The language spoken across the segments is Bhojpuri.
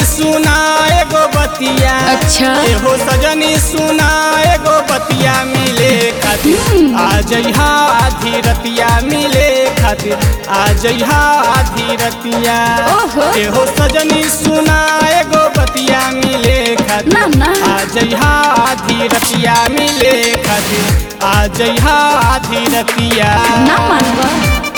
सुना एगो बतिया अच्छा। एहो सजनी सुना एगो बतिया मिले खातिर आ जइहा आधी रतिया मिले खातिर आ जइहा आधी रतिया ओहो। एहो सजनी सुना एगो बतिया मिले खातिर ना, ना। आ जइहा आधी रतिया मिले खातिर आ जइहा आधी रतिया ना मानवा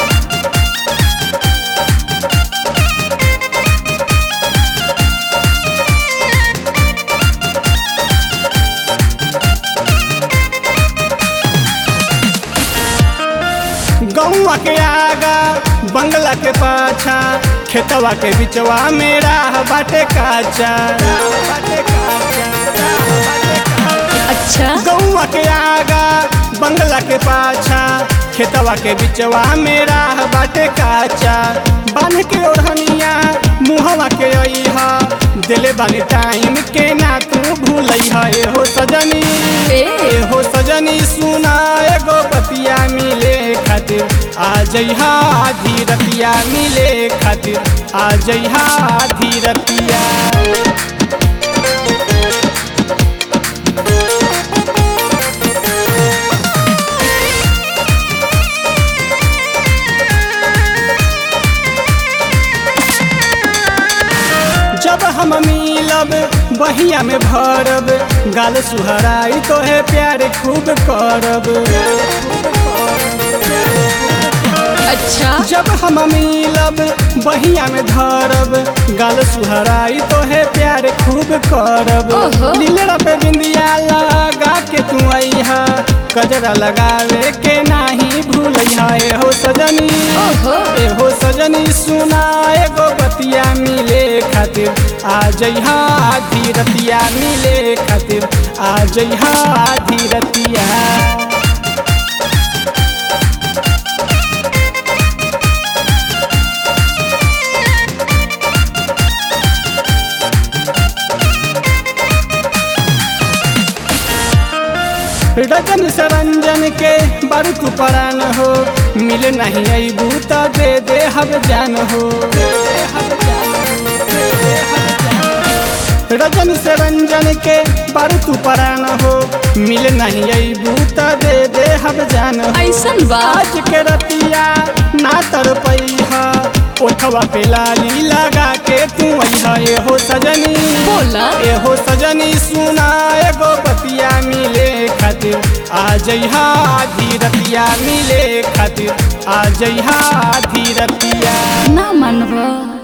गौवा के आगा बंगला के पाछा खेतवा के बिचवा में राह बाटे काचा बाटे काचा, बाटे काचा। अच्छा गौवा के आगा बंगला के पाछा खेतवा के बिचवा में राह बाटे काचा बांध के ओढ़निया मुहवा के अइहा दिले बानी टाइम के ना तू भूलइहा एहो सजनी ए। एहो सजनी सुना एगो बतिया मिले खातिर आ जइहा आधी रतिया मिले खातिर आ जइहा आधी रतिया जब हम मिलब बहिया में भरब गाल सुहराई तो है प्यार खूब करब अच्छा जब हम मिलब बहिया में धरब गाल सुहराई तो है प्यार खूब करब ओहो। लीलरा पे बिंदिया लगा के तू अइहा कजरा लगावे के नाही भूलइहा एहो सजनी ओहो। एहो सजनी सुना एगो बतिया मिले खातिर आ जइहा आधी रतिया मिले खातिर आ जइहा आधी रतिया रजन सरंजन के बारू तू परान हो मिल नहीं अबू त दे दे हब जान हो रजन सरंजन के बारू तू परान हो मिल नहीं अबू त दे दे हब जान हो ऐसन बा आज के रतिया ना तर पैहा ओठवा पे लाली लगा के तू अइहा एहो सजनी बोला। एहो सजनी सुना एगो बतिया मिले खातिर आ जइहा आधी रतिया मिले खातिर आ जइहा आधी रतिया ना मानवा